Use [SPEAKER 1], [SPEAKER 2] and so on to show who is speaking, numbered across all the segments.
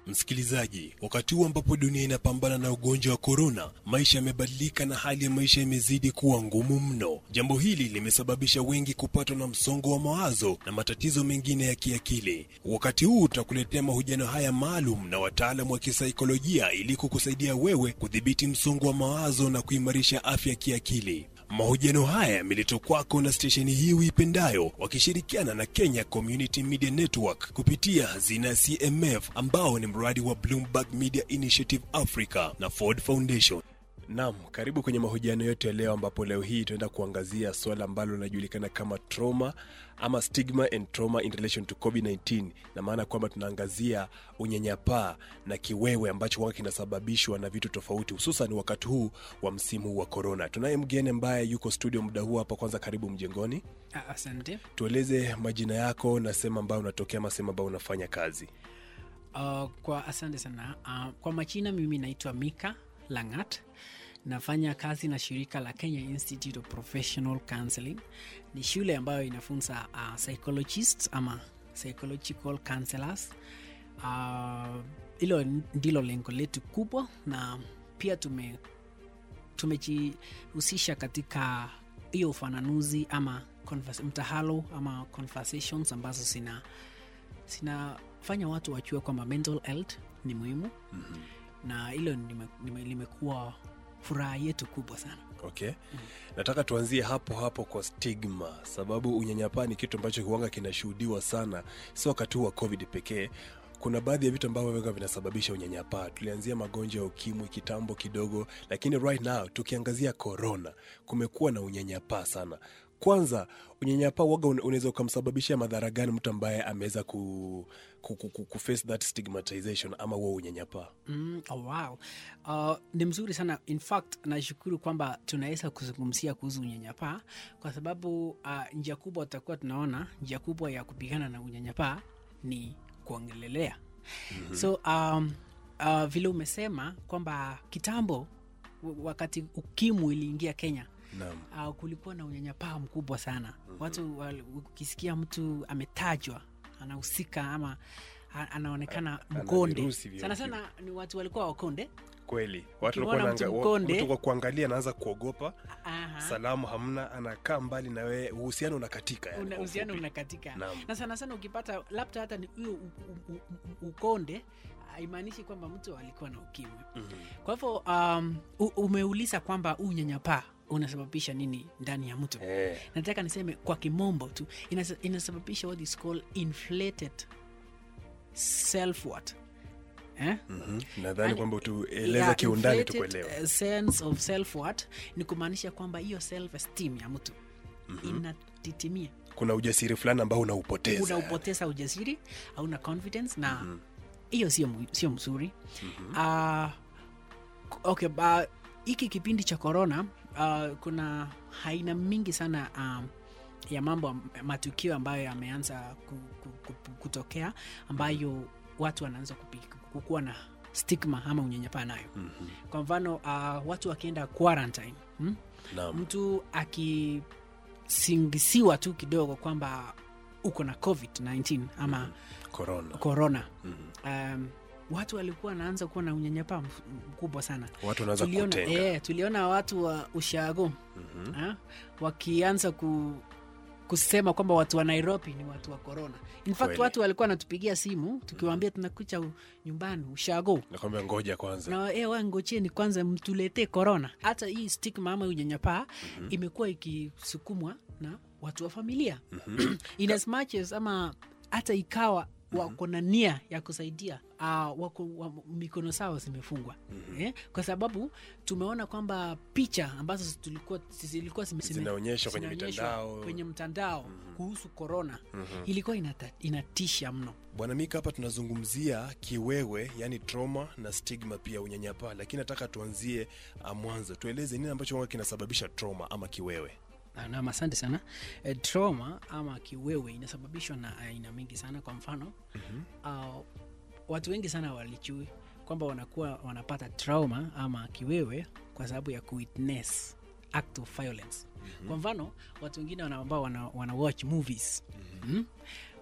[SPEAKER 1] Msikilizaji, wakati huu ambapo dunia inapambana na ugonjwa wa korona, maisha yamebadilika na hali ya maisha imezidi kuwa ngumu mno. Jambo hili limesababisha wengi kupatwa na msongo wa mawazo na matatizo mengine ya kiakili. Wakati huu tutakuletea mahojiano haya maalum na wataalamu wa kisaikolojia ili kukusaidia wewe kudhibiti msongo wa mawazo na kuimarisha afya ya kiakili. Mahojiano haya yameletwa kwako na stesheni hii uipendayo wakishirikiana na Kenya Community Media Network kupitia hazina ya CMF ambao ni mradi wa Bloomberg Media Initiative Africa na Ford Foundation. Naam, karibu kwenye mahojiano yetu ya leo ambapo leo hii tunaenda kuangazia swala ambalo linajulikana kama trauma ama stigma and trauma in relation to COVID-19 na maana kwamba tunaangazia unyanyapaa na kiwewe ambacho huwa kinasababishwa na vitu tofauti hususan wakati huu wa msimu wa corona. Tunaye mgeni ambaye yuko studio muda huu hapa. Kwanza karibu mjengoni,
[SPEAKER 2] Ah, Asante.
[SPEAKER 1] tueleze majina yako na sehemu ambayo unatokea ama sehemu ambayo unafanya kazi.
[SPEAKER 2] Uh, kwa asante sana. Uh, kwa majina mimi naitwa Mika Langat. Nafanya kazi na shirika la Kenya Institute of Professional Counseling. Ni shule ambayo inafunza uh, psychologists ama psychological counselors. Uh, hilo ndilo lengo letu kubwa, na pia tume tumejihusisha katika hiyo ufananuzi ama convers- mtahalo ama conversations ambazo zina zinafanya watu wachue kwamba mental health ni muhimu
[SPEAKER 1] mm-hmm.
[SPEAKER 2] na hilo lime- lime- limekuwa furaha yetu kubwa sana
[SPEAKER 1] Okay. Nataka tuanzie hapo hapo kwa stigma, sababu unyanyapaa ni kitu ambacho huanga kinashuhudiwa sana, sio wakati huu wa COVID pekee. Kuna baadhi ya vitu ambavyo vinga vinasababisha unyanyapaa. Tulianzia magonjwa ya ukimwi kitambo kidogo, lakini right now tukiangazia corona, kumekuwa na unyanyapaa sana. Kwanza, unyanyapaa waga una- unaweza ukamsababishia madhara gani mtu ambaye ameweza ku, ku, ku, ku, ku face that stigmatization ama huo unyanyapaa?
[SPEAKER 2] mm, oh, wow. uh, ni mzuri sana in fact nashukuru kwamba tunaweza kuzungumzia kuhusu unyanyapaa kwa sababu uh, njia kubwa tutakuwa tunaona njia kubwa ya kupigana na unyanyapaa ni kuongelelea mm-hmm. so um, uh, vile umesema kwamba kitambo w- wakati ukimwi iliingia kenya
[SPEAKER 1] Naam.
[SPEAKER 2] uh, kulikuwa na unyanyapaa mkubwa sana mm-hmm. watu wal- ukisikia mtu ametajwa anahusika ama a- anaonekana
[SPEAKER 1] ana
[SPEAKER 2] mkonde
[SPEAKER 1] virusi vya
[SPEAKER 2] sana
[SPEAKER 1] ukimwi.
[SPEAKER 2] sana ni watu walikuwa wakonde
[SPEAKER 1] Kweli, watu
[SPEAKER 2] Ukimwona
[SPEAKER 1] walikuwa
[SPEAKER 2] mtu
[SPEAKER 1] wanaanga-
[SPEAKER 2] mkonde-
[SPEAKER 1] mtu kwa kuangalia anaanza kuogopa
[SPEAKER 2] Aha.
[SPEAKER 1] salamu hamna, anakaa mbali na wewe, uhusiano unakatika. yani
[SPEAKER 2] Una-
[SPEAKER 1] kwa
[SPEAKER 2] uhusiano
[SPEAKER 1] ufupi.
[SPEAKER 2] unakatika
[SPEAKER 1] Naam.
[SPEAKER 2] na sana sana ukipata labda hata ni huyo u- u- u- u- ukonde haimaanishi kwamba mtu alikuwa na ukimwi
[SPEAKER 1] Mhm.
[SPEAKER 2] kwa hivyo um, u- umeuliza kwamba huu unyanyapaa unasababisha nini ndani ya mtu
[SPEAKER 1] Eh,
[SPEAKER 2] nataka niseme kwa kimombo tu inasa- inasababisha what is called inflated self worth eh?
[SPEAKER 1] mhm. Nadhani
[SPEAKER 2] Yani,
[SPEAKER 1] kwamba utueleza
[SPEAKER 2] Yeah,
[SPEAKER 1] kiundani
[SPEAKER 2] inflated,
[SPEAKER 1] tukuelewa.
[SPEAKER 2] uh, sense of self worth ni kumaanisha kwamba hiyo self esteem ya mtu inatitimia
[SPEAKER 1] Kuna ujasiri fulani ambao unaupoteza.
[SPEAKER 2] unaupoteza ujasiri hauna confidence na hiyo sio mu- sio mzuri
[SPEAKER 1] Mhm.
[SPEAKER 2] Ah, k- okay ba- hiki kipindi cha corona uh, kuna aina mingi sana um, ya mambo am- matukio ambayo yameanza ku, ku, ku, kutokea ambayo watu wanaanza kupi- kukuwa na stigma ama unyanyapaa nayo
[SPEAKER 1] Mhm.
[SPEAKER 2] kwa mfano uh, watu wakienda quarantine hmm?
[SPEAKER 1] Naam.
[SPEAKER 2] mtu akisingisiwa tu kidogo kwamba uko na covid-19 ama
[SPEAKER 1] Corona.
[SPEAKER 2] corona
[SPEAKER 1] Mhm.
[SPEAKER 2] um, watu walikuwa wanaanza kuwa na unyanyapaa mf- mkubwa sana
[SPEAKER 1] Watu wanaanza
[SPEAKER 2] tuliona,
[SPEAKER 1] kutenga.
[SPEAKER 2] eh, tuliona watu wa ushago
[SPEAKER 1] Mhm.
[SPEAKER 2] ha? wakianza ku, kusema kwamba watu wa nairobi ni watu wa corona in fact
[SPEAKER 1] Kweli.
[SPEAKER 2] watu walikuwa wanatupigia simu tukiwaambia tunakucha u- nyumbani ushago
[SPEAKER 1] Nakwambia ngoja kwanza.
[SPEAKER 2] na e, wa ngocheni kwanza mtuletee corona hata hii stigma ama unyanyapaa mm-hmm. imekuwa ikisukumwa na watu wa familia mm-hmm. in as much as ama hata ikawa wako na nia ya kusaidia uh, wako wa, mikono sao zimefungwa mm-hmm. eh? kwa sababu tumeona kwamba picha ambazo tulikuwa zilikuwa zime- zime-
[SPEAKER 1] Zinaonyeshwa kwenye
[SPEAKER 2] zinaonyeshwa
[SPEAKER 1] mitandao.
[SPEAKER 2] kwenye mtandao mm-hmm. kuhusu korona mm-hmm. ilikuwa inata, inatisha mno
[SPEAKER 1] Bwana Mika, hapa tunazungumzia kiwewe, yani trauma na stigma, pia unyanyapaa, lakini nataka tuanzie ah, mwanzo. Tueleze nini ambacho huwa kinasababisha trauma ama kiwewe.
[SPEAKER 2] Ah, Naam, asante sana. E, trauma ama kiwewe inasababishwa na aina mingi sana. Kwa mfano mm-hmm. uh, watu wengi sana walichui kwamba wanakuwa wanapata trauma ama kiwewe kwa sababu ya kuwitness act of violence mm-hmm. Kwa mfano watu wengine wana- ambao wana, wana watch movies mm-hmm.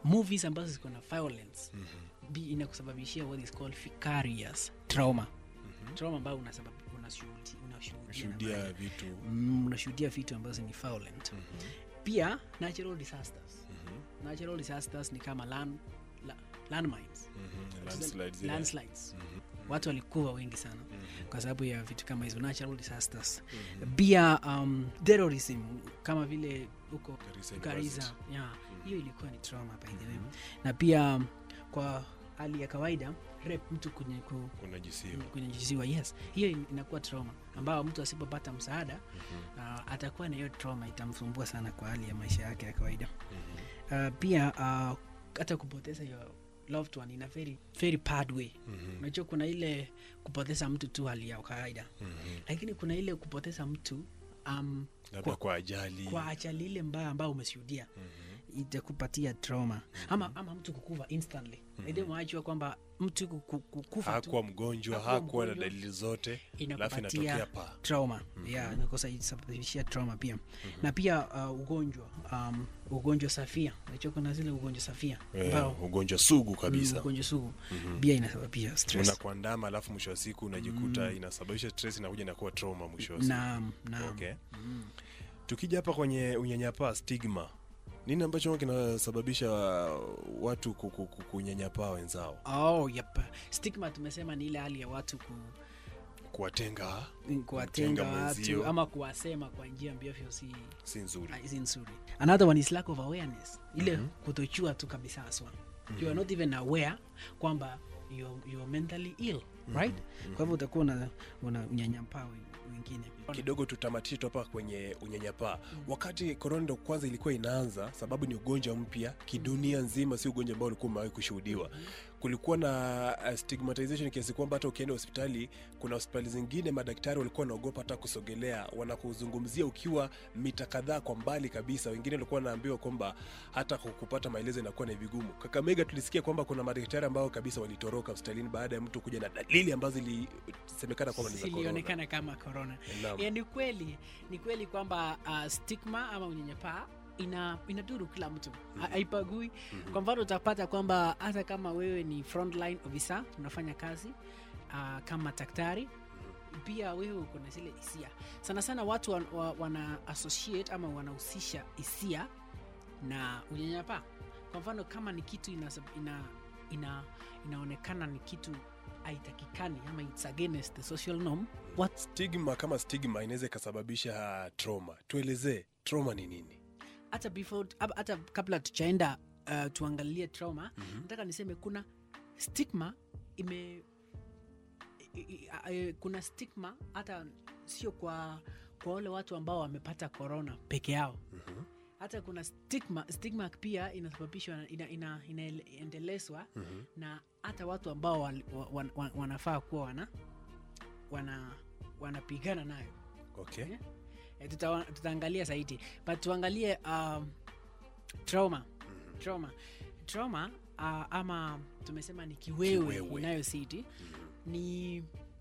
[SPEAKER 2] movies ambazo ziko na violence mm-hmm. inakusababishia what is called vicarious trauma mm-hmm. trauma ambayo unasabab- unashuhudi- unashuhudia
[SPEAKER 1] shuhudia
[SPEAKER 2] na-
[SPEAKER 1] vitu
[SPEAKER 2] mm, unashuhudia vitu ambazo ni violent mm-hmm. pia natural disasters mm-hmm. natural disasters ni kama land, la, landmines
[SPEAKER 1] Mhm, landslides, yeah.
[SPEAKER 2] landslides watu walikuwa wengi sana kwa sababu ya vitu kama hizo natural disasters pia um, terrorism kama vile huko
[SPEAKER 1] Garissa
[SPEAKER 2] Garissa,
[SPEAKER 1] University.
[SPEAKER 2] yeah, hiyo ilikuwa ni trauma by the way na pia um, kwa hali ya kawaida rape mtu kwenye ku,
[SPEAKER 1] unajisiwa
[SPEAKER 2] kunyanyisiwa yes hiyo in- inakuwa trauma ambao mtu asipopata msaada uh, atakuwa na hiyo trauma itamsumbua sana kwa hali ya maisha yake ya kawaida uh, pia uh, hata kupoteza your loved one in a very, very bad way unajua kuna ile kupoteza mtu tu hali ya kawaida lakini kuna ile kupoteza mtu um,
[SPEAKER 1] labda kwa ajali
[SPEAKER 2] kwa ajali ile mbaya ambayo umeshuhudia itakupatia trauma ama, ama mtu kukufa instantly mm mwajua kwamba mtu kuku- kukufa tu
[SPEAKER 1] hakuwa mgonjwa
[SPEAKER 2] Hakuwa
[SPEAKER 1] hakuwa na
[SPEAKER 2] mgonjwa.
[SPEAKER 1] dalili zote alafu
[SPEAKER 2] inakupatia
[SPEAKER 1] inatokea pa
[SPEAKER 2] trauma yeah, inakosa isababishia trauma pia na pia uh, ugonjwa um, ugonjwa safia najua kuna zile ugonjwa safia
[SPEAKER 1] Eh,
[SPEAKER 2] ambao
[SPEAKER 1] ugonjwa sugu
[SPEAKER 2] mm,
[SPEAKER 1] kabisa
[SPEAKER 2] ugonjwa sugu pia inasababisha stress
[SPEAKER 1] unakuandama alafu mwisho wa siku unajikuta inasababisha stress inakuja inakuwa trauma mwisho wa siku
[SPEAKER 2] naam naam
[SPEAKER 1] okay. tukija hapa kwenye unyanyapaa stigma nini ambacho huwa kinasababisha watu ku- ku- ku- kunyanyapaa wenzao
[SPEAKER 2] oh, yep. stigma tumesema ni ile hali ya watu ku,
[SPEAKER 1] kuwatenga
[SPEAKER 2] kuwatenga
[SPEAKER 1] Kumtenga
[SPEAKER 2] watu
[SPEAKER 1] mwenzio.
[SPEAKER 2] ama kuwasema kwa njia ambavyo si
[SPEAKER 1] si nzuri
[SPEAKER 2] Ah, si nzuri another one is lack of awareness ile kutochua tu kabisa haswa you are not even aware kwamba you're, you're mentally ill right kwa hivyo utakuwa una, una unyanyapaa we- wengine
[SPEAKER 1] kidogo tutamatishe tu hapa kwenye unyanyapaa wakati korona ndo kwanza ilikuwa inaanza sababu ni ugonjwa mpya kidunia nzima si ugonjwa ambao ulikuwa umewahi kushuhudiwa kulikuwa na uh, stigmatization kiasi kwamba hata ukienda hospitali kuna hospitali zingine madaktari walikuwa wanaogopa hata kusogelea wanakuzungumzia ukiwa mita kadhaa kwa mbali kabisa wengine walikuwa wanaambiwa kwamba hata ku- kupata maelezo inakuwa ni vigumu kakamega tulisikia kwamba kuna madaktari ambao kabisa walitoroka hospitalini baada ya mtu kuja na dalili ambazo zilisemekana kwamba ni za corona.
[SPEAKER 2] silionekana kama corona
[SPEAKER 1] Naam.
[SPEAKER 2] yeah, ni kweli ni kweli kwamba uh, stigma ama unyanyapaa ina inadhuru kila mtu Ha- haipagui kwa mfano utapata kwamba hata kama wewe ni frontline officer unafanya kazi uh, kama daktari pia wewe uko na zile hisia sana sana watu wa, wa, wana associate ama wanahusisha hisia na unyanyapaa kwa mfano kama ni kitu ina, ina, ina, inaonekana ni kitu haitakikani ama it's against the social norm what
[SPEAKER 1] stigma kama stigma inaweza ikasababisha trauma tuelezee trauma ni nini
[SPEAKER 2] hata before hab- hata kabla tuchaenda uh, tuangalie trauma mm-hmm. nataka niseme kuna stigma ime i, i, a- e, kuna stigma hata sio kwa kwa wale watu ambao wamepata corona peke yao mm-hmm. hata kuna stigma stigma pia inasababishwa na- ina, ina, inaendelezwa mm-hmm. na hata watu ambao wal, wa, wa, wa, wanafaa kuwa wana wana wanapigana nayo
[SPEAKER 1] okay
[SPEAKER 2] Eh, eh, tuta, tutaangalia zaidi but tuangalie um, trauma trauma trauma uh, ama tumesema ni kiwewe,
[SPEAKER 1] Kiwewe.
[SPEAKER 2] inayositi ni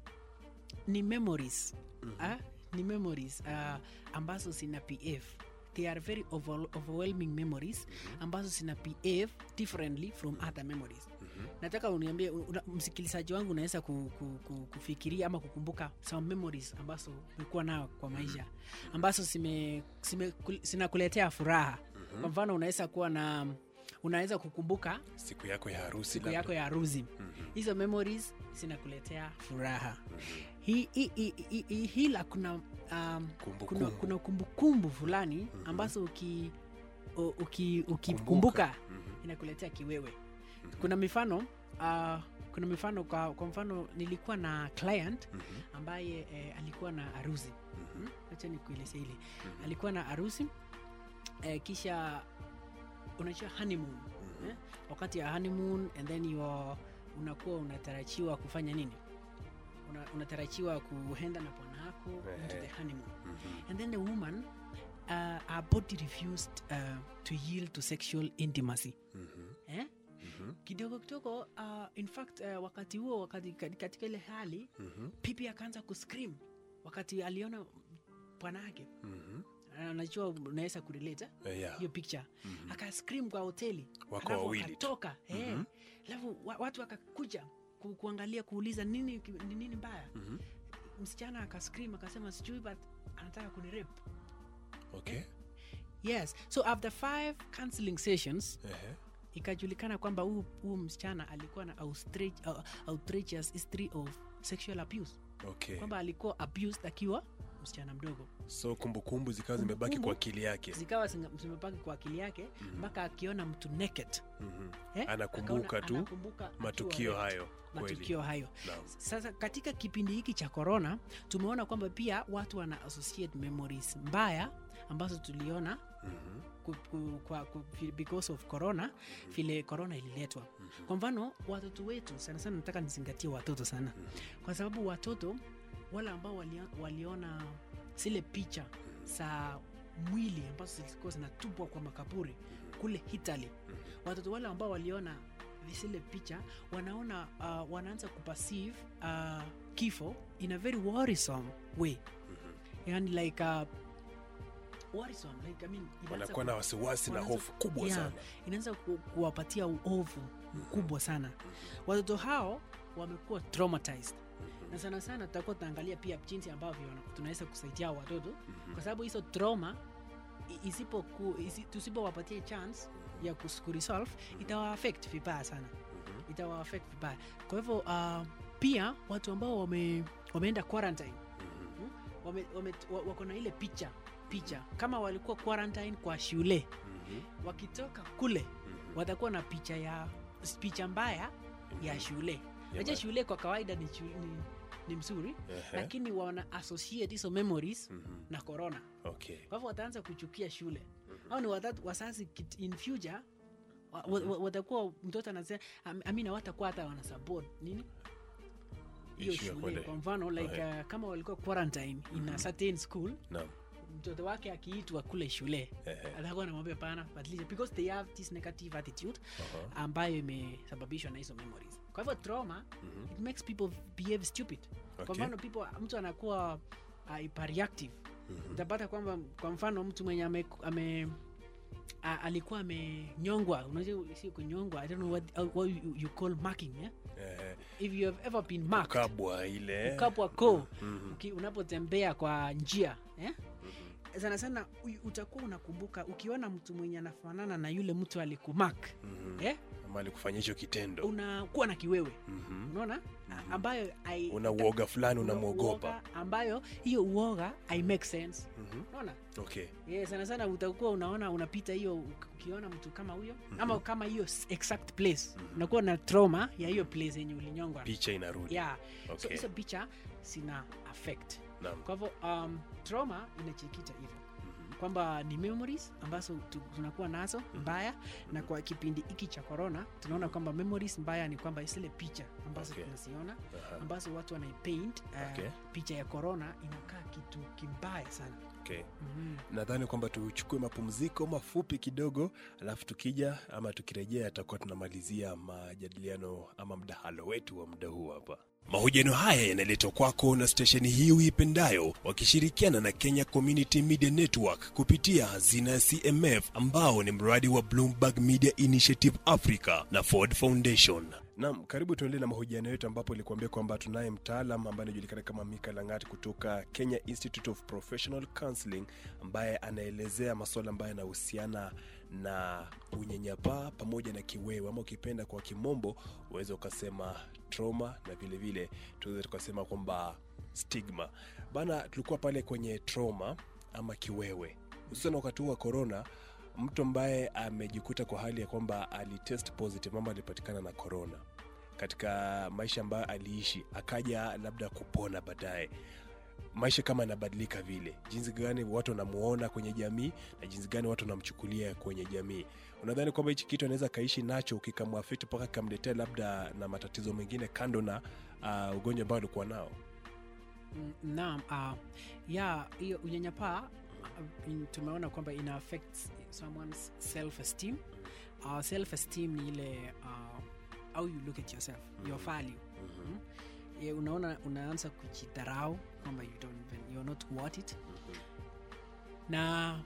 [SPEAKER 2] ni memories ah, ni memories uh, ambazo zina pf they are very over, overwhelming memories ambazo zina pf differently from other memories nataka uniambie una, msikilizaji wangu unaweza ku, ku, ku, kufikiria ama kukumbuka some memories ambazo umekuwa nayo kwa maisha ambazo zime, zime, kul- zinakuletea furaha kwa mfano unaweza kuwa na unaweza kukumbuka
[SPEAKER 1] siku yako ya harusi
[SPEAKER 2] siku
[SPEAKER 1] labda.
[SPEAKER 2] yako ya harusi hizo memories zinakuletea furaha Hi- hi- hi- hi- hi- hila kuna um,
[SPEAKER 1] Kumbukumbu.
[SPEAKER 2] kuna kuna kumbukumbu fulani ambazo uki u- uki- ukikumbuka inakuletea kiwewe kuna mifano uh, kuna mifano kwa, kwa mfano nilikuwa na client ambaye eh, alikuwa na harusi Hmm? acha nikueleze hili alikuwa na harusi eh, kisha unajua honeymoon eh? wakati ya honeymoon and then you are, unakuwa unatarajiwa kufanya nini Una, unatarajiwa kuenda na bwana yako into the honeymoon and then the woman uh, her body refused uh, to yield to sexual intimacy eh? kidogo kidogo uh, in fact uh, wakati huo wakati kati- katika ile hali pipi akaanza kuscream wakati aliona bwana yake anajua unaweza kurelate
[SPEAKER 1] Eh, yeah.
[SPEAKER 2] hiyo picture aka scream kwa hoteli
[SPEAKER 1] Wako
[SPEAKER 2] alafu
[SPEAKER 1] wawili tu.
[SPEAKER 2] akatoka eh. alafu wa, watu wakakuja ku, kuangalia kuuliza nini ni nini mbaya msichana akascream akasema sijui but anataka kunirep
[SPEAKER 1] Okay.
[SPEAKER 2] yes so after five counseling sessions
[SPEAKER 1] Ehe.
[SPEAKER 2] ikajulikana kwamba huu huu msichana alikuwa na outrage- uh, outrageous history of sexual abuse
[SPEAKER 1] Okay.
[SPEAKER 2] kwamba alikuwa abused akiwa msichana mdogo
[SPEAKER 1] So kumbukumbu zikawa zimebaki
[SPEAKER 2] Kumbukumbu.
[SPEAKER 1] kwa akili yake.
[SPEAKER 2] zikawa zinga- zimebaki kwa akili yake mpaka akiona mtu naked
[SPEAKER 1] Mhm.
[SPEAKER 2] eh,
[SPEAKER 1] Anakumbuka
[SPEAKER 2] akaona-
[SPEAKER 1] tu
[SPEAKER 2] anakumbuka akiwa
[SPEAKER 1] Matukio
[SPEAKER 2] raped.
[SPEAKER 1] hayo kweli.
[SPEAKER 2] matukio hayo
[SPEAKER 1] Naam.
[SPEAKER 2] sasa katika kipindi hiki cha corona tumeona kwamba pia watu wana associate memories mbaya ambazo tuliona
[SPEAKER 1] Mhm.
[SPEAKER 2] ku, ku, kwa, ku, fi- because of corona vile corona ililetwa kwa mfano watoto wetu sana sana nataka nizingatie watoto sana kwa sababu watoto wale ambao walio, waliona zile picha za mwili ambazo zilikuwa zinatupwa kwa makaburi kule Italy watoto wale ambao waliona zile picha wanaona uh, wanaanza kuperceive uh, kifo in a very worrisome way yani like uh, worrisome like I mean inaanza
[SPEAKER 1] Wanakuwa
[SPEAKER 2] ku-
[SPEAKER 1] na wasiwasi na
[SPEAKER 2] wanaanza-
[SPEAKER 1] hofu kubwa
[SPEAKER 2] Yeah,
[SPEAKER 1] sana.
[SPEAKER 2] inaanza ku, kuwapatia uovu mkubwa sana watoto hao wamekuwa traumatized na sana sana tutakuwa tunaangalia pia jinsi ambavyo wana- tunaweza kusaidia hao watoto kwa sababu hizo trauma i- isipoku- isi, tusipowapatia chance ya kus- kuresolve itawa affect vibaya sana itawa affect vibaya kwa hivyo uh, pia watu ambao wame, wameenda quarantine mm, wame, wame, wa- wako na ile picha picha kama walikuwa quarantine kwa shule
[SPEAKER 1] Mhm.
[SPEAKER 2] wakitoka kule watakuwa na picha ya picha mbaya ya shule naja
[SPEAKER 1] ma-
[SPEAKER 2] shule kwa kawaida ni, shu- ni, ni mzuri
[SPEAKER 1] Ehe.
[SPEAKER 2] lakini wana associate hizo memories
[SPEAKER 1] Mhm.
[SPEAKER 2] na corona
[SPEAKER 1] Okay.
[SPEAKER 2] kwa hivyo wataanza kuchukia shule au ni watatu wasasi kit- in future wa- wa- wa- watakuwa mtoto anasema am- amina watakuwa hata wana support nini hiyo
[SPEAKER 1] Issue ya
[SPEAKER 2] shule
[SPEAKER 1] kwenda-
[SPEAKER 2] kwa mfano like
[SPEAKER 1] Ehe.
[SPEAKER 2] uh, kama walikuwa quarantine in a certain school
[SPEAKER 1] Naam.
[SPEAKER 2] mtoto wake akiitwa kule shule
[SPEAKER 1] Ehe.
[SPEAKER 2] atakuwa anamwambia pana but listen, because they have this negative attitude
[SPEAKER 1] Aha.
[SPEAKER 2] ambayo imesababishwa na hizo memories kwa hivyo trauma it makes people behave stupid
[SPEAKER 1] Okay.
[SPEAKER 2] kwa mfano people mtu anakuwa uh, hyperreactive utapata kwamba kwa mfano mtu mwenye ame, ame a, alikuwa amenyongwa unajua si kunyongwa i don't know what, uh, what you, you call marking yeah?
[SPEAKER 1] Ehe.
[SPEAKER 2] if you have ever been marked
[SPEAKER 1] Kabwa ile.
[SPEAKER 2] ukapwa ko
[SPEAKER 1] Mhm.
[SPEAKER 2] uki- unapotembea kwa njia eh? sana sana u- utakuwa unakumbuka ukiona mtu mwenye anafanana na yule mtu alikumak
[SPEAKER 1] Mhm.
[SPEAKER 2] eh?
[SPEAKER 1] Ama alikufanyia hicho kitendo.
[SPEAKER 2] unakuwa na kiwewe
[SPEAKER 1] Mhm.
[SPEAKER 2] unaona A- ambayo ai-
[SPEAKER 1] Una uoga fulani
[SPEAKER 2] una
[SPEAKER 1] unamwogopa.
[SPEAKER 2] uoga ambayo hiyo uoga i make sense
[SPEAKER 1] Mhm.
[SPEAKER 2] unaona
[SPEAKER 1] Okay.
[SPEAKER 2] yeah, sana sana utakuwa unaona unapita hiyo uk- ukiona mtu kama huyo ama kama hiyo s- exact place unakuwa na trauma ya hiyo place yenye ulinyongwa
[SPEAKER 1] Picha inarudi.
[SPEAKER 2] yeah. so
[SPEAKER 1] Okay.
[SPEAKER 2] hizo picha zina affect
[SPEAKER 1] Naam.
[SPEAKER 2] kwa hivyo um, trauma inachikita hivyo kwamba ni memories ambazo tu- tunakuwa nazo mbaya na kwa kipindi hiki cha corona tunaona kwamba memories mbaya ni kwamba zile picha ambazo
[SPEAKER 1] Okay.
[SPEAKER 2] tunaziona
[SPEAKER 1] Aha.
[SPEAKER 2] ambazo watu wanaipaint uh,
[SPEAKER 1] Okay.
[SPEAKER 2] picha ya corona inakaa kitu kimbaya sana
[SPEAKER 1] Okay.
[SPEAKER 2] mm
[SPEAKER 1] nadhani kwamba tuchukue mapumziko mafupi kidogo alafu tukija ama tukirejea tutakuwa tunamalizia majadiliano ama mdahalo wetu wa muda huu hapa mahojiano haya yanaletwa kwako na stesheni hii uipendayo wakishirikiana na kenya community media network kupitia hazina ya cmf ambao ni mradi wa bloomberg media initiative africa na ford foundation Naam, karibu tuendelee na mahojiano yetu ambapo ilikuambia kwamba tunaye mtaalam ambaye anajulikana kama Mika Langati kutoka Kenya Institute of Professional Counseling ambaye anaelezea masuala ambayo yanahusiana na unyanyapaa pamoja na kiwewe ama ukipenda kwa kimombo uweze ukasema trauma na vile vile tuweze tukasema kwamba stigma. Bana, tulikuwa pale kwenye trauma ama kiwewe, hususan wakati huu wa corona mtu ambaye amejikuta kwa hali ya kwamba alitest positive ama alipatikana na corona katika maisha ambayo aliishi akaja labda kupona baadaye maisha kama yanabadilika vile jinsi gani watu wanamuona kwenye jamii na jinsi gani watu wanamchukulia kwenye jamii unadhani kwamba hichi kitu anaweza kaishi nacho kikamwafiti mpaka kikamletea labda na matatizo mengine kando na uh, ugonjwa ambao alikuwa nao
[SPEAKER 2] Mm, naam uh, ya hiyo unyanyapaa uh, in- tumeona kwamba ina affect someone's self esteem uh, self esteem ni ile uh, how you look at yourself your value mm yeah, unaona unaanza kujidharau kwamba you don't even, you're not worth it na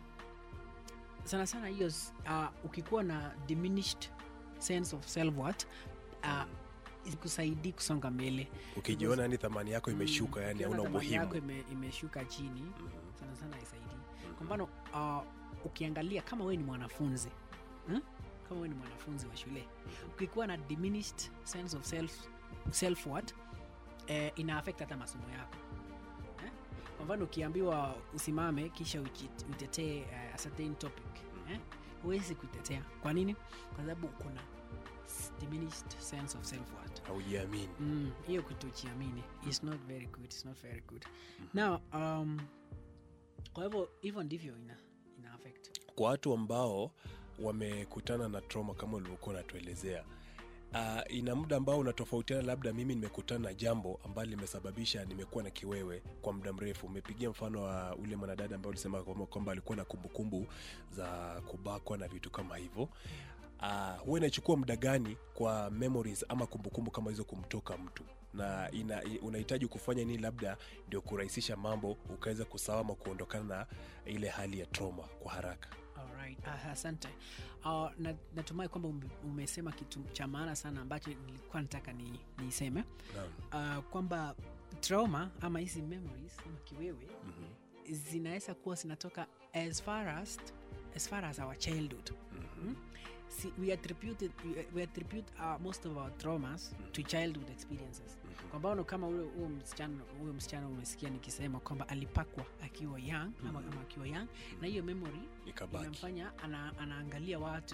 [SPEAKER 2] sana sana hiyo s- uh, ukikuwa na diminished sense of self worth uh, ikusaidii kusonga mbele
[SPEAKER 1] ukijiona yani thamani yako imeshuka yani
[SPEAKER 2] Ukiona
[SPEAKER 1] hauna
[SPEAKER 2] thamani yako
[SPEAKER 1] umuhimu
[SPEAKER 2] ime, imeshuka chini
[SPEAKER 1] Mhm.
[SPEAKER 2] sana sana haisaidii kwa mfano uh, ukiangalia kama wewe ni mwanafunzi hmm? kama wewe ni mwanafunzi wa shule ukikuwa na diminished sense of self, self worth eh, ina affect hata masomo yako eh? kwa mfano ukiambiwa usimame kisha uji- utetee uh, a certain topic eh? huwezi kuitetea kwa nini kwa sababu kuna s- diminished sense of self worth
[SPEAKER 1] haujiamini
[SPEAKER 2] Mm, hiyo kutojiamini is not very good it's not very good now um, kwa hivyo hivyo ndivyo ina, ina affect
[SPEAKER 1] kwa watu ambao wamekutana na trauma kama ulivyokuwa unatuelezea uh, ina muda ambao unatofautiana labda mimi nimekutana na jambo ambalo limesababisha nimekuwa na kiwewe kwa muda mrefu umepigia mfano wa ule mwanadada ambao ulisema kwamba kwamba alikuwa na kumbukumbu za kubakwa na vitu kama hivyo uh, huwa inachukua muda gani kwa memories ama kumbukumbu kama hizo kumtoka mtu na ina, i- unahitaji kufanya nini labda ndio kurahisisha mambo ukaweza kusawa ama kuondokana na ile hali ya trauma kwa haraka
[SPEAKER 2] Alright, ah, asante uh, na, natumai kwamba ume, umesema kitu cha maana sana ambacho nilikuwa nataka ni, niiseme
[SPEAKER 1] Naam.
[SPEAKER 2] uh, kwamba trauma ama hizi memories ama kiwewe
[SPEAKER 1] Mhm.
[SPEAKER 2] zinaweza kuwa zinatoka as far as, as far as our childhood
[SPEAKER 1] Mhm.
[SPEAKER 2] See, we attribute, we attribute uh, most of our traumas to childhood experiences kwa mfano kama huyo huyo msichana huyo msichana umesikia nikisema kwamba alipakwa akiwa young ama, ama akiwa young na hiyo memory
[SPEAKER 1] ikabaki
[SPEAKER 2] inamfanya ana, anaangalia watu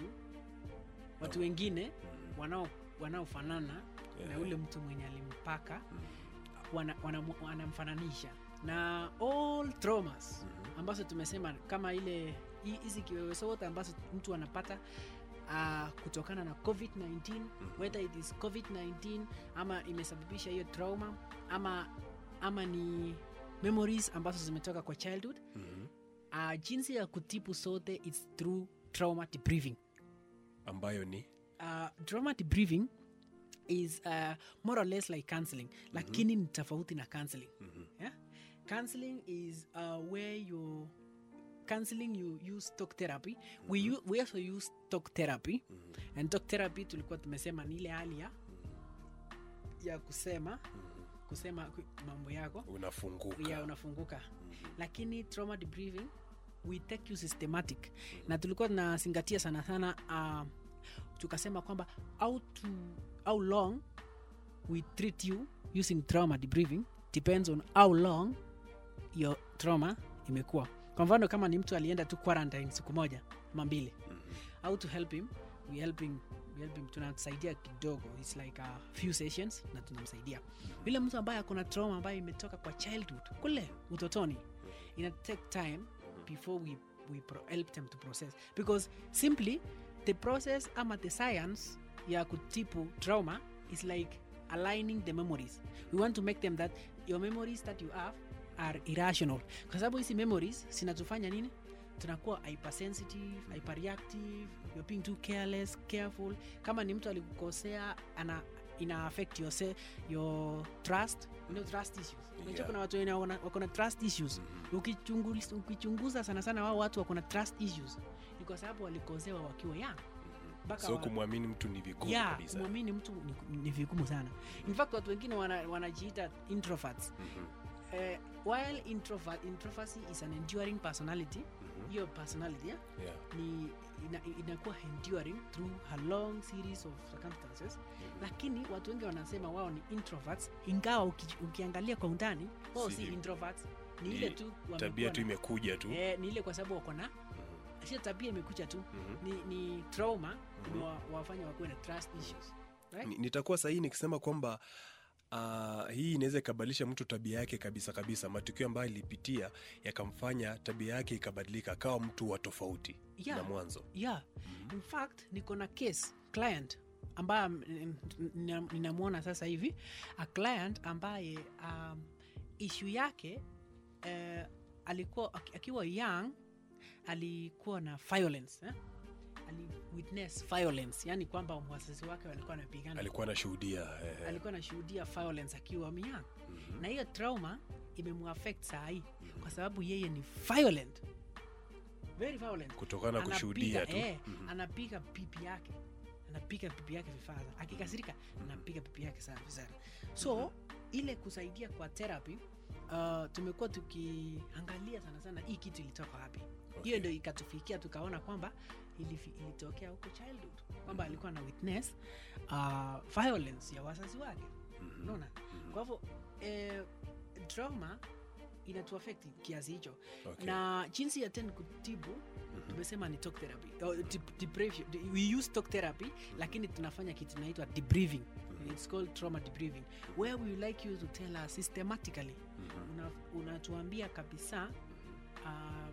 [SPEAKER 2] watu
[SPEAKER 1] Oh.
[SPEAKER 2] wengine
[SPEAKER 1] Mhm.
[SPEAKER 2] wanao wanaofanana na
[SPEAKER 1] Yeah.
[SPEAKER 2] ule mtu mwenye alimpaka
[SPEAKER 1] Mhm.
[SPEAKER 2] wana- wanamu- wanamfananisha na all traumas
[SPEAKER 1] Mhm.
[SPEAKER 2] ambazo tumesema kama ile hi- hizi kiwewe zote ambazo mtu anapata uh, kutokana na covid-19 whether it is covid-19 ama imesababisha hiyo trauma ama ama ni memories ambazo zimetoka kwa childhood
[SPEAKER 1] Mhm.
[SPEAKER 2] uh, jinsi ya kutibu sote is through trauma debriefing
[SPEAKER 1] ambayo ni
[SPEAKER 2] uh, trauma debriefing is uh, more or less like counseling lakini ni tofauti na counseling
[SPEAKER 1] Mhm.
[SPEAKER 2] yeah? counseling is uh, where you counseling you use talk therapy we, u, we also use talk therapy
[SPEAKER 1] Mhm.
[SPEAKER 2] and talk therapy tulikuwa tumesema ni ile hali ya ya kusema kusema ku- mambo yako
[SPEAKER 1] unafunguka
[SPEAKER 2] ya unafunguka lakini trauma debriefing we take you systematic na tulikuwa tunazingatia sana sana uh, tukasema kwamba how, to, how long we treat you using trauma debriefing depends on how long your trauma imekuwa kwa mfano kama ni mtu alienda tu quarantine siku moja ama mbili
[SPEAKER 1] Mhm.
[SPEAKER 2] how to help him we help him, we help him tunamsaidia kidogo its like a few sessions na tunamsaidia yule mtu ambaye akona trauma ambayo imetoka kwa childhood kule utotoni ina take time before we, we pro, help them to process because simply the process ama the science ya kutibu trauma is like aligning the memories we want to make them that your memories that you have are irrational kwa sababu hizi memories zinatufanya nini tunakuwa hypersensitive hyperreactive you're being too careless careful kama ni mtu alikukosea ana ina affect your, se, your trust you know, trust issues unajua
[SPEAKER 1] Yeah.
[SPEAKER 2] kuna watu wenye wako na- wako na trust issues ukichunguza, ukichunguza sana sana wao watu wako na trust issues ni kwa sababu walikosewa wakiwa young mpaka
[SPEAKER 1] so
[SPEAKER 2] wa-
[SPEAKER 1] kumwamini mtu ni vigumu
[SPEAKER 2] ya
[SPEAKER 1] kabisa
[SPEAKER 2] kumwamini mtu ni, ni vigumu sana in fact watu wengine wana- wanajiita introverts
[SPEAKER 1] Mhm.
[SPEAKER 2] eh, while introvert, introversy is an enduring personality
[SPEAKER 1] Mhm.
[SPEAKER 2] hiyo personality yeah,
[SPEAKER 1] Yeah.
[SPEAKER 2] ni ina, inakuwa enduring through a long series of circumstances lakini watu wengi wanasema wao ni introverts ingawa uki, ukiangalia kwa undani wao si
[SPEAKER 1] Si-
[SPEAKER 2] introverts ni
[SPEAKER 1] ni
[SPEAKER 2] ile tu wamekuwa
[SPEAKER 1] tabia tu
[SPEAKER 2] na-
[SPEAKER 1] imekuja tu
[SPEAKER 2] eh, ni ile kwa sababu wako na
[SPEAKER 1] Mhm.
[SPEAKER 2] sio tabia imekuja tu
[SPEAKER 1] Mhm.
[SPEAKER 2] ni, ni trauma imewafanya wakuwe na trust issues right?
[SPEAKER 1] Ni- nitakuwa sahihi nikisema kwamba Uh, hii inaweza ikabadilisha mtu tabia yake kabisa kabisa matukio ambayo alipitia yakamfanya tabia yake ikabadilika akawa mtu wa tofauti
[SPEAKER 2] Yeah.
[SPEAKER 1] na mwanzo
[SPEAKER 2] yeah in fact niko na case client ambaye ninamwona sasa hivi a client ambaye um, ishu yake uh, alikuwa aki- akiwa young alikuwa na violence eh? ali witness violence yani kwamba wazazi wake walikuwa wanapigana
[SPEAKER 1] alikuwa anashuhudia eh,
[SPEAKER 2] alikuwa anashuhudia violence akiwa myang
[SPEAKER 1] mhm.
[SPEAKER 2] na hiyo trauma imemuaffect saa hii kwa sababu yeye ni violent very violent
[SPEAKER 1] kutokana na
[SPEAKER 2] Anapiga,
[SPEAKER 1] kushuhudia tu
[SPEAKER 2] eh,
[SPEAKER 1] Mhm.
[SPEAKER 2] anapiga pipi yake anapiga pipi yake vifaa akikasirika anapiga pipi yake sana sana so ile kusaidia kwa therapy uh, tumekuwa tukiangalia sana sana hii kitu ilitoka wapi hiyo
[SPEAKER 1] Okay.
[SPEAKER 2] ndio ikatufikia tukaona kwamba ilifi, ilitokea huko childhood kwamba alikuwa na witness uh, violence ya wazazi wake
[SPEAKER 1] Mhm.
[SPEAKER 2] unaona
[SPEAKER 1] Mhm.
[SPEAKER 2] kwa hivyo eh, trauma inatuafekti kiasi hicho
[SPEAKER 1] Okay.
[SPEAKER 2] na jinsi ya ten kutibu
[SPEAKER 1] Mhm.
[SPEAKER 2] tumesema ni talk therapy oh, dep- debrief- de- we use talk therapy lakini tunafanya kitu inaitwa debriefing
[SPEAKER 1] Mhm.
[SPEAKER 2] it's called trauma debriefing where we would like you to tell us systematically
[SPEAKER 1] Mhm.
[SPEAKER 2] una- unatuambia kabisa uh,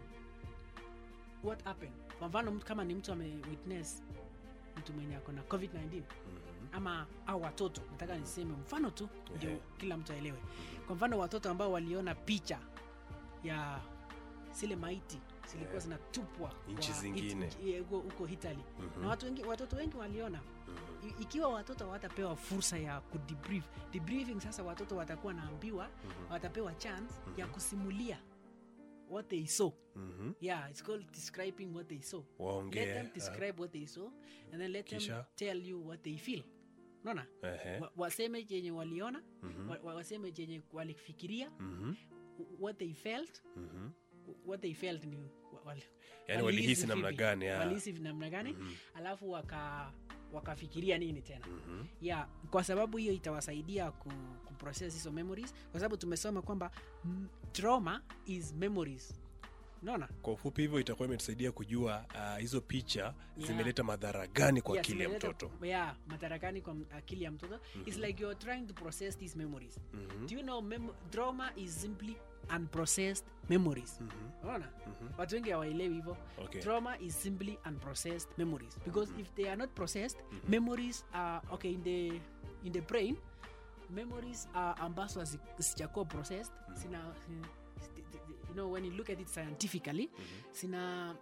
[SPEAKER 2] what happened kwa mfano mtu kama ni mtu amewitness mtu mwenye ako na covid-19
[SPEAKER 1] Mhm.
[SPEAKER 2] ama au watoto nataka niseme mfano tu ndio
[SPEAKER 1] Ehe.
[SPEAKER 2] kila mtu aelewe kwa mfano watoto ambao waliona picha ya zile maiti zilikuwa
[SPEAKER 1] Ehe.
[SPEAKER 2] zinatupwa
[SPEAKER 1] Nchi
[SPEAKER 2] kwa
[SPEAKER 1] zingine.
[SPEAKER 2] it- eh, huko huko Italy
[SPEAKER 1] Mhm.
[SPEAKER 2] na watu wengi, watoto wengi waliona
[SPEAKER 1] Mhm.
[SPEAKER 2] I- ikiwa watoto watapewa fursa ya kudebrief debriefing sasa watoto watakuwa naambiwa
[SPEAKER 1] Mhm.
[SPEAKER 2] watapewa chance ya
[SPEAKER 1] Mhm.
[SPEAKER 2] kusimulia what they saw
[SPEAKER 1] Mhm.
[SPEAKER 2] yeah it's called describing what they saw let
[SPEAKER 1] waongee
[SPEAKER 2] them describe what they saw and then let them
[SPEAKER 1] Kisha?
[SPEAKER 2] tell you what they feel unaona
[SPEAKER 1] ah, ehe.
[SPEAKER 2] wa, waseme chenye waliona
[SPEAKER 1] Mhm.
[SPEAKER 2] wa, wa- waseme chenye walifikiria
[SPEAKER 1] Mhm.
[SPEAKER 2] what they felt
[SPEAKER 1] Mhm.
[SPEAKER 2] what they felt ni wa- wali,
[SPEAKER 1] yaani walihisi namna
[SPEAKER 2] vipi,
[SPEAKER 1] gani ah.
[SPEAKER 2] walihisi namna gani
[SPEAKER 1] Mhm.
[SPEAKER 2] alafu waka wakafikiria nini tena
[SPEAKER 1] Mhm.
[SPEAKER 2] yeah kwa sababu hiyo itawasaidia ku, kuprocess hizo memories kwa sababu tumesoma kwamba mm, trauma is memories unaona
[SPEAKER 1] kwa ufupi hivyo itakuwa imetusaidia kujua ah, hizo picha
[SPEAKER 2] Yeah.
[SPEAKER 1] zimeleta madhara gani kwa
[SPEAKER 2] Yes,
[SPEAKER 1] akili ya
[SPEAKER 2] imeleta-
[SPEAKER 1] mtoto
[SPEAKER 2] yeah matarakani kwa m- akili ya mtoto it's like you're trying to process these memories
[SPEAKER 1] Mhm.
[SPEAKER 2] do you know mem- trauma is simply unprocessed memories
[SPEAKER 1] Mhm.
[SPEAKER 2] unaona
[SPEAKER 1] Mhm.
[SPEAKER 2] watu wengi hawaelewi hivyo
[SPEAKER 1] Okay.
[SPEAKER 2] trauma is simply unprocessed memories because if they are not processed memories are okay in the in the brain memories are ambazo hazi- sijakuwa processed sina sti- sti- you know when you look at it scientifically sina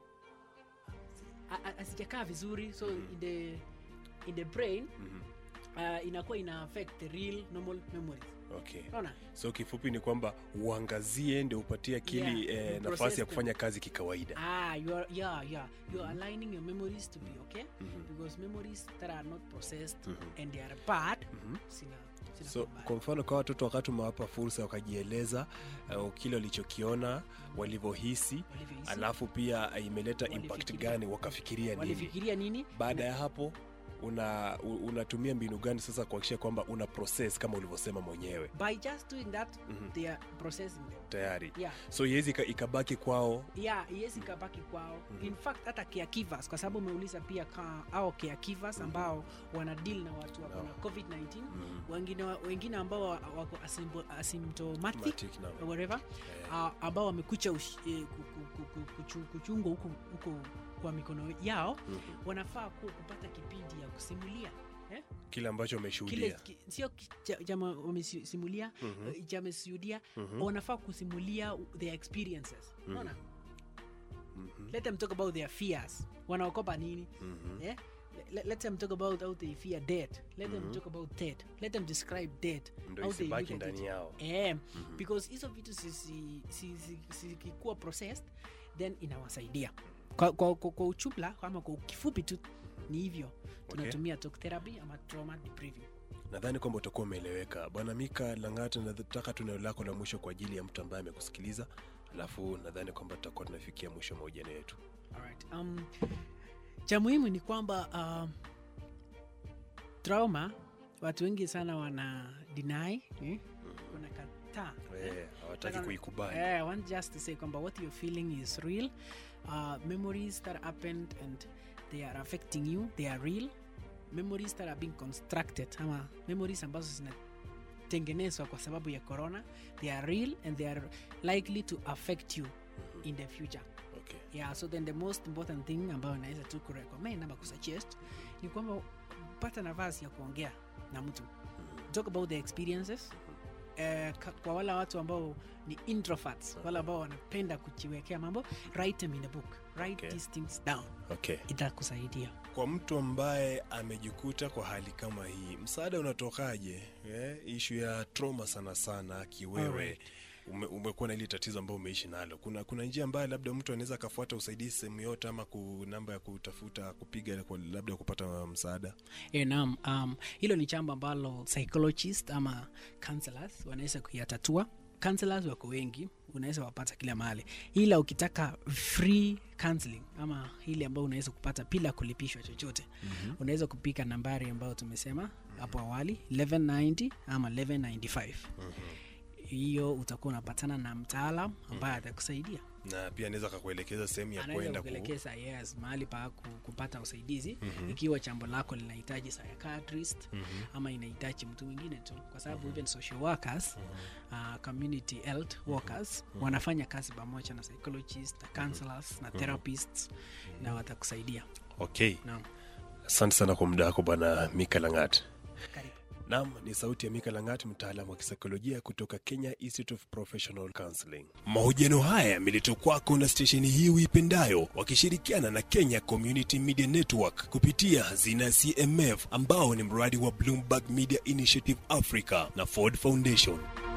[SPEAKER 2] a- a- hazijakaa vizuri so in the in the brain
[SPEAKER 1] Mhm.
[SPEAKER 2] uh, inakuwa ina affect the real normal memories
[SPEAKER 1] okay
[SPEAKER 2] unaona
[SPEAKER 1] so kifupi ni kwamba uangazie ndio upatie akili
[SPEAKER 2] Yeah,
[SPEAKER 1] eh,
[SPEAKER 2] uprocess
[SPEAKER 1] nafasi ya
[SPEAKER 2] them.
[SPEAKER 1] kufanya kazi kikawaida
[SPEAKER 2] ah you are yeah yeah you are aligning your memories to be okay
[SPEAKER 1] Mhm.
[SPEAKER 2] because memories that are not processed
[SPEAKER 1] Mhm.
[SPEAKER 2] and they are bad
[SPEAKER 1] Mhm.
[SPEAKER 2] sina sina
[SPEAKER 1] so
[SPEAKER 2] kubali.
[SPEAKER 1] kwa mfano kwa watoto wakati umewapa fursa wakajieleza uh, kile walichokiona walivyohisi
[SPEAKER 2] Walivyohisi,
[SPEAKER 1] alafu pia uh, imeleta impact
[SPEAKER 2] Walifikiria.
[SPEAKER 1] gani wakafikiria nini
[SPEAKER 2] walifikiria nini
[SPEAKER 1] baada ya hapo una u- unatumia mbinu gani sasa kuhakikisha kwamba una process kama ulivyosema mwenyewe
[SPEAKER 2] by just doing that
[SPEAKER 1] Mhm.
[SPEAKER 2] they are processing them
[SPEAKER 1] tayari
[SPEAKER 2] yeah
[SPEAKER 1] so iwezi ika- ikabaki kwao
[SPEAKER 2] yeah iwezi kabaki kwao
[SPEAKER 1] Mhm.
[SPEAKER 2] in fact hata caregivers kwa sababu umeuliza pia ka, au caregivers ambao wana deal na watu wako na
[SPEAKER 1] Naam.
[SPEAKER 2] covid-19
[SPEAKER 1] Mhm.
[SPEAKER 2] wengine wa- wengine ambao wa- wako asympto- asymptomatic
[SPEAKER 1] Matic, naam.
[SPEAKER 2] whatever
[SPEAKER 1] Eh,
[SPEAKER 2] uh, ambao wamekucha ush- eh, ku- ku- ku- ku- kuchu- kuchungwa huko huko kwa mikono yao
[SPEAKER 1] mhm.
[SPEAKER 2] wanafaa ku, kupata kipindi ya kusimulia eh?
[SPEAKER 1] kile ambacho
[SPEAKER 2] kile
[SPEAKER 1] umeshuhudia
[SPEAKER 2] ki- sio ki- cha- chama wamesimulia
[SPEAKER 1] Mhm.
[SPEAKER 2] eh, chamesiudia
[SPEAKER 1] Mhm.
[SPEAKER 2] wanafaa kusimulia their experiences unaona
[SPEAKER 1] Mhm.
[SPEAKER 2] let them talk about their fears wanaokopa nini
[SPEAKER 1] Mhm.
[SPEAKER 2] eh? let, let them talk about how they fear death let them
[SPEAKER 1] Mhm.
[SPEAKER 2] talk about death let them describe death
[SPEAKER 1] ndo
[SPEAKER 2] how they
[SPEAKER 1] isibaki
[SPEAKER 2] look at it.
[SPEAKER 1] ndani yao
[SPEAKER 2] eh,
[SPEAKER 1] Mhm.
[SPEAKER 2] because hizo vitu zikikuwa si, si, si, zikikuwa processed then inawasaidia kwa, kwa, kwa, kwa uchumla ama kwa kifupi tu ni hivyo tunatumia talk therapy ama trauma debriefing
[SPEAKER 1] nadhani kwamba utakuwa umeeleweka bwana mika langata nataka tu neno lako la mwisho kwa ajili ya mtu ambaye amekusikiliza alafu nadhani kwamba tutakuwa tunafikia mwisho wa mahojiano yetu
[SPEAKER 2] Alright. Um, cha muhimu ni kwamba um, trauma watu wengi sana wana deny eh? wanakataa
[SPEAKER 1] Eh, hawataki
[SPEAKER 2] Nataka-
[SPEAKER 1] kuikubali
[SPEAKER 2] Eh, I want just to say kwamba what you're feeling is real uh, memories that happened and they are affecting you they are real memories that are being constructed ama memories ambazo zinatengenezwa kwa sababu ya corona they are real and they are likely to affect you in the future
[SPEAKER 1] okay.
[SPEAKER 2] yeah so then the most important thing ambayo naweza tu kurecommend ama kusuggest ni kwamba pata nafasi ya kuongea na mtu talk about the experiences Uh, kwa wale watu ambao ni introverts wale ambao wanapenda kujiwekea mambo write them in a book write
[SPEAKER 1] Okay.
[SPEAKER 2] these things down
[SPEAKER 1] Okay.
[SPEAKER 2] itakusaidia
[SPEAKER 1] kwa mtu ambaye amejikuta kwa hali kama hii msaada unatokaje eh, ishu ya trauma sana sana kiwewe
[SPEAKER 2] Alright.
[SPEAKER 1] ume, umekuwa na ile tatizo ambayo umeishi nalo kuna kuna njia ambayo labda mtu anaweza akafuata usaidizi sehemu yote ama ku namba ya kutafuta kupiga kwa labda kupata msaada
[SPEAKER 2] E, naam um, hilo ni jambo ambalo psychologist ama counselors wanaweza kuyatatua counselors wako wengi unaweza wapata kila mahali ila ukitaka free counseling ama ile ambayo unaweza kupata bila kulipishwa chochote mm-hmm. unaweza kupika nambari ambayo tumesema hapo awali 1190 ama 1195 hiyo utakuwa unapatana na mtaalam ambaye atakusaidia
[SPEAKER 1] na pia anaweza akakuelekeza sehemu ya
[SPEAKER 2] anaweza
[SPEAKER 1] kwenda ku...
[SPEAKER 2] kuelekeza yes mahali pa ku- kupata usaidizi mm-hmm. ikiwa jambo lako linahitaji psychiatrist mm-hmm. ama inahitaji mtu mwingine tu kwa sababu mm-hmm. even social workers mm-hmm. uh, community health workers mm-hmm. wanafanya kazi pamoja na psychologist na counselors na therapists mm-hmm. na watakusaidia
[SPEAKER 1] okay
[SPEAKER 2] naam
[SPEAKER 1] asante sana kwa muda wako bwana mika langat
[SPEAKER 2] karibu
[SPEAKER 1] Naam, ni sauti ya Mika Langat, mtaalamu wa kisaikolojia kutoka Kenya Institute of Professional Counseling. Mahojiano haya yameletwa kwako na stesheni hii uipendayo wakishirikiana na Kenya Community Media Network kupitia hazina ya CMF ambao ni mradi wa Bloomberg Media Initiative Africa na Ford Foundation.